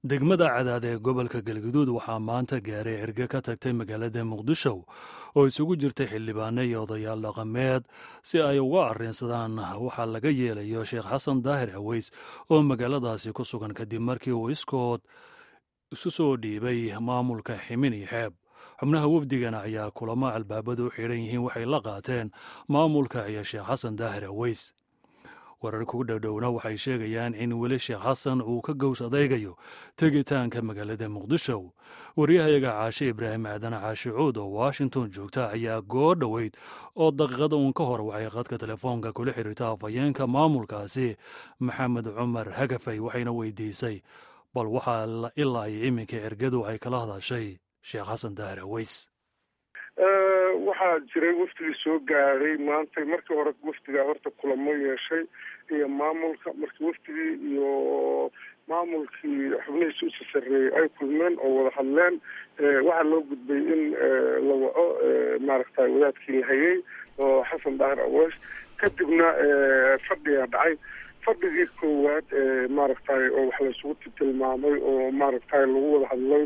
degmada cadaad ee gobolka galguduud waxaa maanta gaaray cirge ka tagtay magaalada muqdisho oo isugu jirtay xildhibaano iyo odayaal dhaqameed si ay uga arrinsadaan waxaa laga yeelayo sheekh xasan daahir haweys oo magaaladaasi ku sugan kadib markii uu iskood isu soo dhiibay maamulka ximin iyo xeeb xubnaha wafdigana ayaa kulamo albaabadu u xidhan yihiin waxay la qaateen maamulka iyo sheekh xasan daahir haweys warar ku dhowdhowna waxay sheegayaan in weli sheekh xasan uu ka gows adeygayo tegitaanka magaalada muqdisho waryahayaga caashe ibraahim aadan caashi cuud oo washington joogta ayaa goo dhoweyd oo daqiiqada uun ka hor waxay qadka telefoonka kula xiriirta afhayeenka maamulkaasi maxamed cumar hagafay waxayna weydiisay bal waxaa ilaa iyo iminka ergadu ay kala hadashay sheekh xasan daahir haweys waxaa jiray wafdigii soo gaaray maanta markii hore wafdigaa horta kulamo yeeshay iyo maamulka markii wafdigii iyo maamulkii xubnihiisa usi sarreeyey ay kulmeen oo wada hadleen waxaa loo gudbay in la waco maaragtay wadaadkii la hayay oo xasan daahir aweys kadibna fadhigaa dhacay fadhigii koowaad maaragtay oo wax laysugu tilmaamay oo maaragtay lagu wada hadlay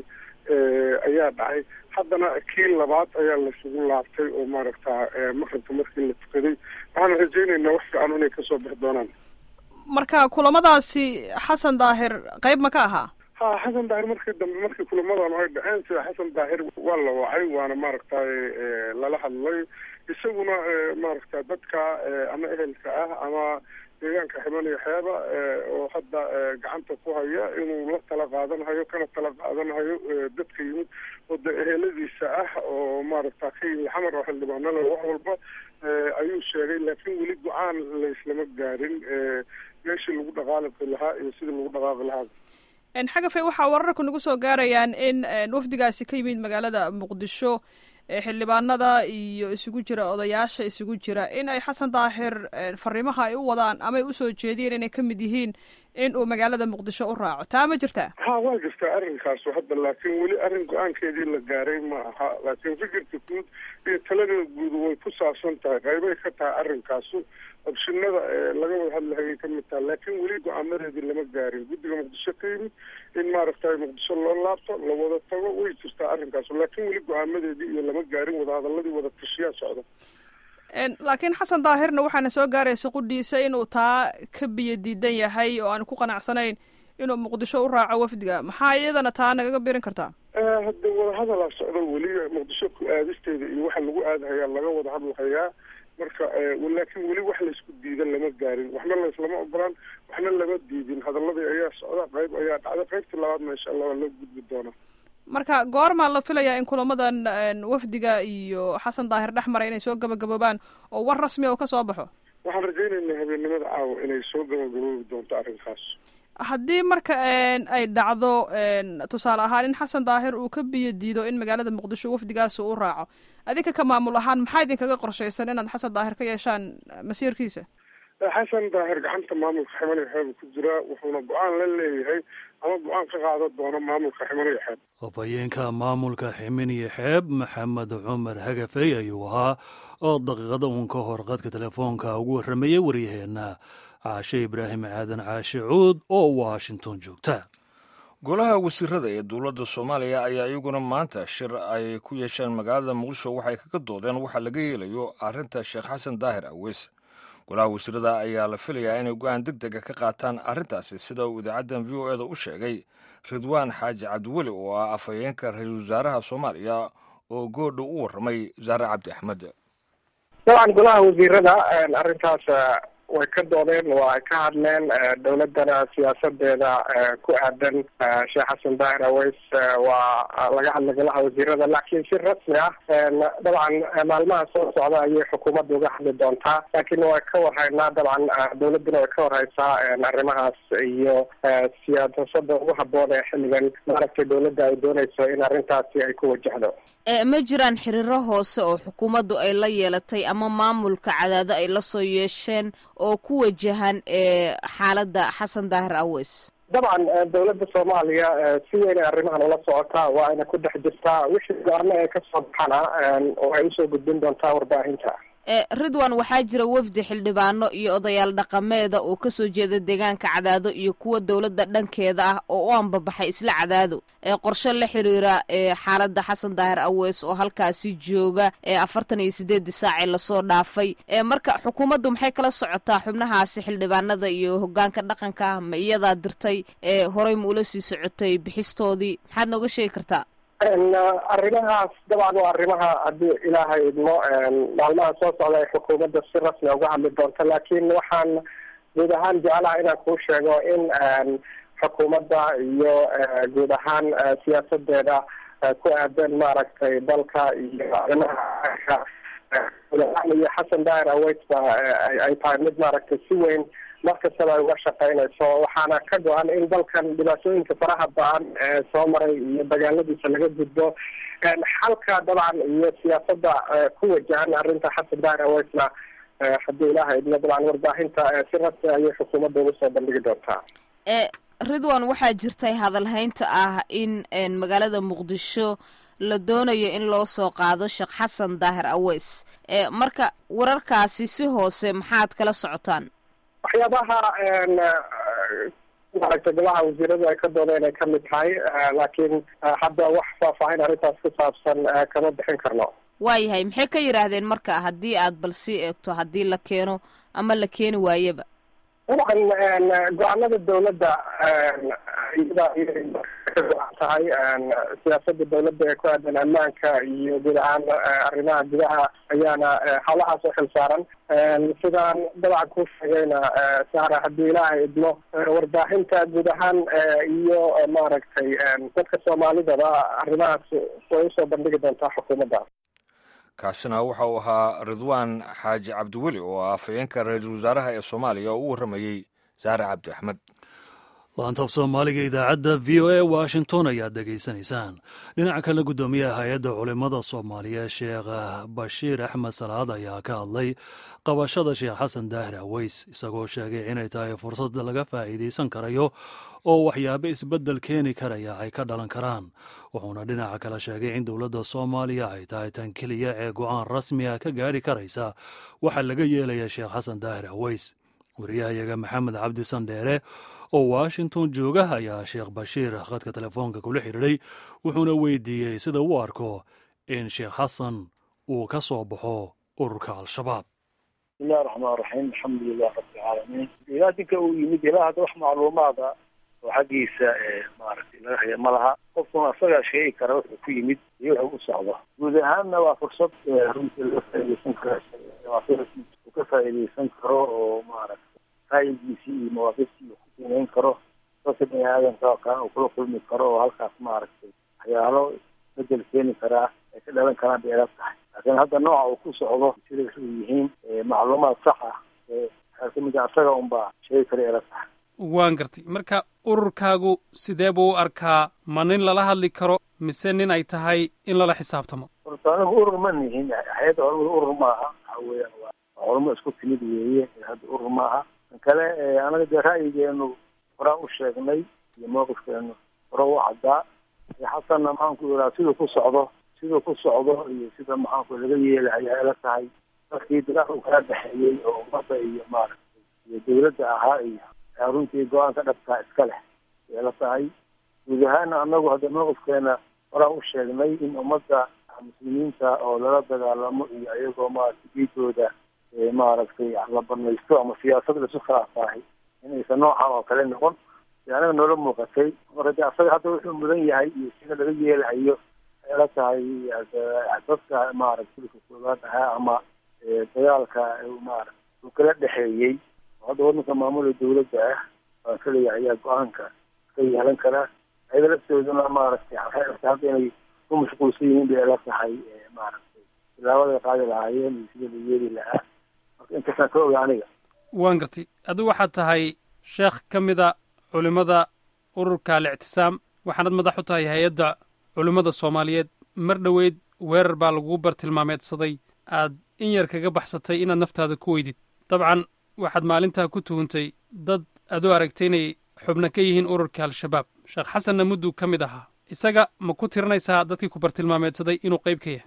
ayaa dhacay haddana kii labaad ayaa laysugu laabtay oo maaragta maqribka markii la tukaday waxaan rajaynaynaa wax fiican inay kasoo bixi doonaan marka kulamadaasi xasan daahir qayb ma ka ahaa ha xasan daahir markii dambe markii kulamadan ay dhaceen sida xasan daahir waa la wacay waana maaragtay lala hadlay isaguna maaragta dadka ama ehelka ah ama deegaanka ximaniyo xeeba oo hadda gacanta ku haya inuu la tala qaadanhayo kana tala qaadanhayo dadka yimid oo de eheladiisa ah oo maaragta ka yimid xamar oo xildhibaanada wax walba ayuu sheegay laakiin weli go-aan laislama gaarin meeshii lagu dhaqaaqi lahaa iyo sidii lagu dhaqaaqi lahaa xagafe waxaa wararku nagu soo gaarayaan in wafdigaasi ka yimid magaalada muqdisho xildhibaanada iyo isugu jira odayaasha isugu jira in ay xasan daahir fariimaha ay u wadaan ama ay usoo jeediyeen inay ka mid yihiin in uu magaalada muqdisho u raaco taa ma jirtaa ha waa jirtaa arrinkaasu hadda laakiin weli arrin go-aankeedii la gaaray ma aha laakiin fikirka guud iyo talada guud way ku saabsan tahay qaybay ka tahay arrinkaasu obshinada laga wada hadlahayay ka mid taha laakiin weli go-aamadeedii lama gaarin guddiga muqdisho ka yimid in maaragtay muqdisho loo laabto la wada tago way jirtaa arrinkaasu laakiin weli go-aamadeedii iyo lama gaarin wadahadaladii wada tashiyaa socda laakiin xasan daahirna waxaana soo gaaraysa qudhiisa inuu taa ka biyo diidan yahay oo aan ku qanacsanayn inuu muqdisho u raaco wafdiga maxaa iyadana taa nagaga birin kartaa hadda wadahadalaa socdo weli muqdisho ku aadisteeda iyo waxa lagu aadahayaa laga wada hadlahayaa marka laakiin weli wax laysku diidan lama gaarin waxna layslama ogolaan waxna lama diidin hadaladii ayaa socda qayb ayaa dhacday qaybta labaadna insha allah waa loo gudbi doonaa marka goormaa la filayaa in kulamadan wafdiga iyo xasan daahir dhex maray inay soo gabagaboobaan oo war rasmi oo ka soo baxo waxaan rajaynaynaa habeennimada caawa inay soo gabagaboobi doonto arrinkaas haddii marka ay dhacdo tusaale ahaan in xasan daahir uu ka biyo diido in magaalada muqdisho wafdigaasi u raaco adinka ka maamul ahaan maxaa idinkaga qorshaysan inaad xasan daahir ka yeeshaan masiirkiisa xasan daahir gacanta maamulka ximaniyo xeeb ku jira wuxuuna go-aan la leeyahay ama go-aan ka qaadan doono maamulka ximaniyo xeeb afhayeenka maamulka ximiniyo xeeb maxamed cumar hagafey ayuu ahaa oo daqiiqada uun ka hor qadka telefoonka ugu warramayay waryaheena caashe ibraahim aadan caashi cuud oo washington joogta golaha wasiirada ee dowladda soomaaliya ayaa iyaguna maanta shir ay ku yeesheen magaalada muqdisho waxay kaga doodeen waxaa laga yeelayo arrinta sheekh xasan daahir aweys golaha wasiirada ayaa la filayaa inay go-aan deg dega ka qaataan arrintaasi sida uu idaacaddan v o eda u sheegay ridwaan xaaji cabdiweli oo ah afhayeenka ra-iisul wasaaraha soomaaliya oo goodha u warramay wasaare cabdi axmed dabcan golaha wasiirada arrintaas way ka doodeen waa ay ka hadleen dowladana siyaasadeeda ku aadan sheekh xasan daahir aweys waa laga hadlay golaha wasiirada laakiin si rasmi ah dabcan maalmaha soo socda ayay xukuumadda uga hadli doontaa laakiin way ka warhaynaa dabcan dowladuna way ka warhaysaa arrimahaas iyo siyaasada ugu haboon ee xilligan maaragtay dowladda ay doonayso in arrintaasi ay ku wajahdo ma jiraan xiriiro hoose oo xukuumaddu ay la yeelatay ama maamulka cadaado ay la soo yeesheen oo ku wajahan xaaladda xasan daahir aweys dabcan dowladda soomaaliya si weynay arrimahan ula socotaa waa ayna ku dhex jirtaa wixii go-aano ee kasoo baxana oo ay usoo gudbin doontaa warbaahinta ridwan waxaa jira wafdi xildhibaano iyo odayaal dhaqameeda oo kasoo jeeda deegaanka cadaado iyo kuwa dowladda dhankeeda ah oo u ambabaxay isla cadaado ee qorshe la xiriira xaaladda xasan daahir awees oo halkaasi jooga ee afartan iyo sideedii saacee lasoo dhaafay marka xukuumaddu maxay kala socotaa xubnahaasi xildhibaanada iyo hogaanka dhaqanka ma iyadaa dirtay ee horey ma ula sii socotay bixistoodii maxaad nooga sheegi kartaa arrimahaas dabcan waa arrimaha haddii ilaahay idmo maalmaha soo socda ay xukuumadda si rasmi uga hadli doonto laakiin waxaan guud ahaan jeclaha inaan kuu sheego in xukuumadda iyo guud ahaan siyaasadeeda ku aadan maaragtay dalka iyo arrimaha guud ahaan iyo xasan daahir aweysba ay tahay mid maaragtay si weyn markastaba ay uga shaqeynayso waxaana ka go-an in dalkan dhibaatooyinka faraha ba-an ee soo maray iyo dagaaladiisa laga gudbo xalka dabcan iyo siyaasada ku wajahan arrinta xasan daahir aweysna haddii ilaha idmo dabcan warbaahinta si rasmi ayay xukuumadda ugu soo bandhigi doontaa ridwan waxaa jirtay hadalhaynta ah in magaalada muqdisho la doonayo in loo soo qaado sheekh xasan daahir aweys marka wararkaasi si hoose maxaad kala socotaan waxyaabaha maaragtay golaha wasiiradu ay ka doodeen ay kamid tahay laakiin hadda wax faahfaahin arrintaas ku saabsan kama bixin karno waayahay maxay ka yidhaahdeen marka haddii aad bal sii eegto haddii la keeno ama la keeni waayeba dabcan go-aanada dawladda iyada ka go-an tahay siyaasada dawladda ee ku aadan ammaanka iyo guud ahaan arrimaha gudaha ayaana hawlahaas u xil saaran sidaan dabcan ku sheegayna saara haddii ilaahay idmo warbaahinta guud ahaan iyo maaragtay dadka soomaalidaba arrimahaas way usoo bandhigi doontaa xukuumadda kaasina waxa uu ahaa ridwaan xaaji cabdiweli oo ah afhayeenka ra-iisul wasaaraha ee soomaaliya oo u warramayey saare cabdi axmed laantaaf soomaaliga idaacadda v o a washington ayaad dhegaysanaysaan dhinaca kale guddoomiyaha hay-adda culimmada soomaaliya sheekh bashiir axmed salaad ayaa ka hadlay qabashada sheekh xasan daahir aweys isagoo sheegay inay tahay fursad laga faa'iidaysan karayo oo waxyaabo isbeddel keeni karaya ay ka dhalan karaan wuxuuna dhinaca kale sheegay in dowladda soomaaliya ay tahay tan keliya ee go-aan rasmi ah ka gaari karaysa waxaa laga yeelaya sheekh xasan daahir aweys wariyahayaga maxamed cabdi sandheere oo washington jooga ayaa sheekh bashiir khadka telefoonka kula xidhiidhay wuxuuna weydiiyey sida uu arko in sheekh xasan uu ka soo baxo ururka al-shabaab bismillahi raxmaan raxiim alxamdulilah rabbilcaalamiin ilaa dinka uu yimid ilaa hadda wax macluumaada oo xaggiisa maaragtay laga haya ma laha qofkuna asagaa sheegi kara wuxuu ku yimid iyo wuxuu u socdo guud ahaanna waa fursad runtii laga faaideysan karo uu ka faa'iideysan karo oo maaragtay ra'yigiisii iyo mawaaqiftii uu ku qiimeyn karo dadka bini aadamka oo kale uu kula kulmi karo oo halkaas maaragtay waxyaalo bedel keeni karaa ay ka dhalan karaan bay ila tahay laakiin hadda nooca uu ku socdo siday u yihiin macluumaad sax ah waxaa kamid a asaga unbaa sheegi kara ila tahay waan gartay marka ururkaagu sidee buu u arkaa ma nin lala hadli karo mise nin ay tahay in lala xisaabtamo horta anigu urur ma nihin hay-adda hormada urur maaha waxa weeyaan waa culamo isku timid weeye hadda urur maaha kale anaga dee ra'yigeenu horaa u sheegnay iyo mowqifkeenu hore u caddaa xasanna maxaanku iraa siduu ku socdo siduu ku socdo iyo sida maxaanku laga yeelahayaa ila tahay dadkii dagaal uu kala dhexeeyey oo ummadda iyo maaragtay iyo dawladda ahaa iyo runtii go-aanka dhabtaa iska leh ila tahay guud ahaana anagu hadda mowqifkeena horaa u sheegnay in ummadda muslimiinta oo lala dagaalamo iyo iyagoo maaragtay diidooda maaragtay la banaysto ama siyaasad laisu khilaafaahay inaysan noocan oo kale noqon de anaga noola muuqatay marka de asaga hadda wuxuu mudan yahay iyo sida laga yeelahayo la tahay dadka maaragtay silka koobaad ahaa ama dagaalka maarata uu kala dhexeeyey hadda wadanka maamula dawladda ah waan kaleeya ayaa go-aanka ka yeelan karaa ayaga laftooduna maaragtay waxay hadda inay ku mashquulsan yihiin bay ila tahay maaragtay tilaabaday qaadi lahaayeen iyo sida la yeeli lahaa intaasaan ka oga aniga waan gartay adigu waxaad tahay sheekh ka mida culimmada ururka alictisaam waxaanad madax u tahay hay-adda culimmada soomaaliyeed mar dhoweyd weerar baa lagugu bartilmaameedsaday aad in yar kaga baxsatay inaad naftaada ku weydid dabcan waxaad maalintaa ku tuhuntay dad aad u aragtay inay xubno ka yihiin ururka al-shabaab sheekh xasanna mudduu ka mid ahaa isaga ma ku tirinaysaa dadkii ku bartilmaameedsaday inuu qayb ka yahay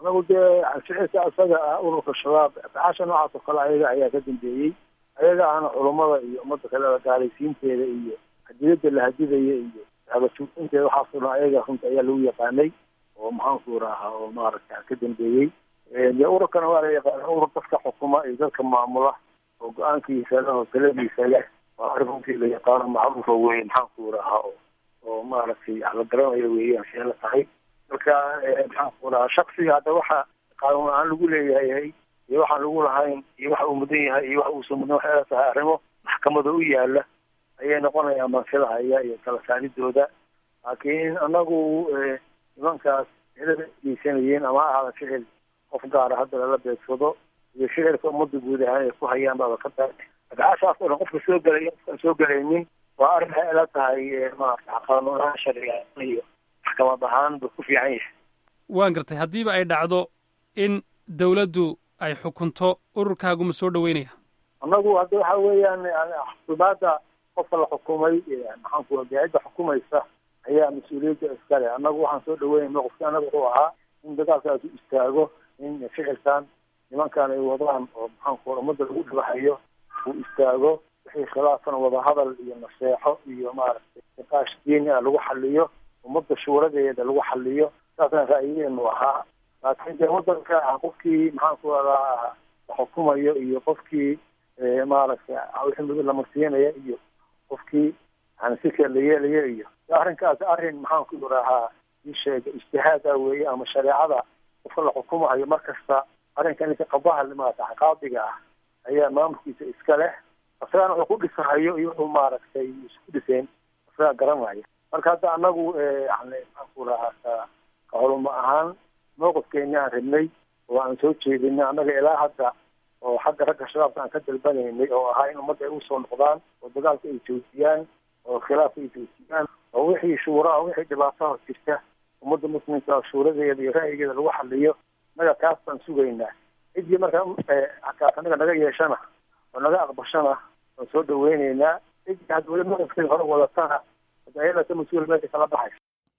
anagu dee ficilka isaga ah ururka shabaab afcaasha noocaas oo kale ayaga ayaa ka dambeeyey ayaga ahna culummada iyo ummadda kale gaalaysiinteeda iyo hadiyada la hadidaya iyo abasuuinteeda waxaasoo dhan ayaga runta ayaa lagu yaqaanay oo maxaanku rahaa oo maaragta ka dambeeyey dee ururkana waa la yaqaana urur dadka xukuma iyo dadka maamula oo go-aankiisa leh oo taladiisa leh waa arrin runtii la yaqaano macruufa weye maxaanku rahaa oo oo maaragtay la garanayo weeyaan see la tahay marka maxaanku rahaa shaksiga hadda waxa qaanuun aan lagu leeyahay iyo waxaan lagu lahayn iyo waxa uu mudan yahay iyo waxa uusan mudan waxay la tahay arrimo maxkamada u yaala ayay noqonayaan mansida haya iyo kala saaridooda laakiin anagu nimankaas ficilada geysanayeen ama ahaada ficil qof gaara hadda lala beegsado iyo ficilka ummadda guud ahaan ay ku hayaan baaba ka tahay adcaashaas oo dhan qofka soo gelay qofkaan soo gelaynin waa arrin waxay ila tahay maarata qaanuun ahaan sharciga iyo maxkamad ahaan ba ku fiican yahay waan gartay haddiiba ay dhacdo in dawladdu ay xukunto ururkaagu ma soo dhaweynaya annagu hadda waxa weeyaan xukuumaadda qofka la xukumay maxaanku cidda xukumaysa ayaa mas-uuliyadda iskale annagu waxaan soo dhaweynayna qofki annaga wuxuu ahaa in dagaalkaasi istaago in ficilkan nimankan ay wadaan oo maxaanku ummadda lagu dhibahayo uu istaago wixii khilaafan wadahadal iyo naseexo iyo maaragtay niqaash diini ah lagu xaliyo ummadda shuuradeeda lagu xaliyo saasaan ra'yigeenu ahaa laakiin dee wadanka qofkii maxaanku radaa la xukumayo iyo qofkii maaragtay wixii muddo la marsiinaya iyo qofkii yani sika la yeelaya iyo arrinkaas arrin maxaanku rahaa ii sheega ijtihaad ah weeye ama shareecada qofka la xukumahayo mar kasta arrinka ninka qabaha maarata qaadiga ah ayaa maamulkiisa iska leh isagana wuxuu ku dhisahayo iyo wuxuu maaragtay isku dhiseen isagaa garanaya marka hadda anagu yani maxaanku rahaa ka ka culimo ahaan mowqifkeeni aan rabnay oo aan soo jeedinay annaga ilaa hadda oo xagga ragga shabaabka aan ka dalbanaynay oo ahaa in ummadda ay usoo noqdaan oo dagaalka ay joojiyaan oo khilaafka ay joojiyaan oo wixii shuura wixii dhibaataha jirta ummadda muslimka shuuradeeda iyo ra'yigeeda lagu xaliyo naga kaas baan sugaynaa ciddii markaa kaas anaga naga yeeshana oo naga aqbashana waan soo dhaweyneynaa ciddii hadda weli maqifkii hore wadatana ayadata mas-uul meesha kala baxaysa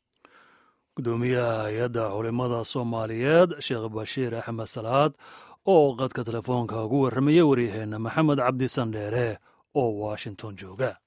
gudoomiyaha hay-adda culimada soomaaliyeed sheekh bashiir axmed salaad oo qadka telefoonka ugu warramaya waryaheena maxamed cabdi sandheere oo washington jooga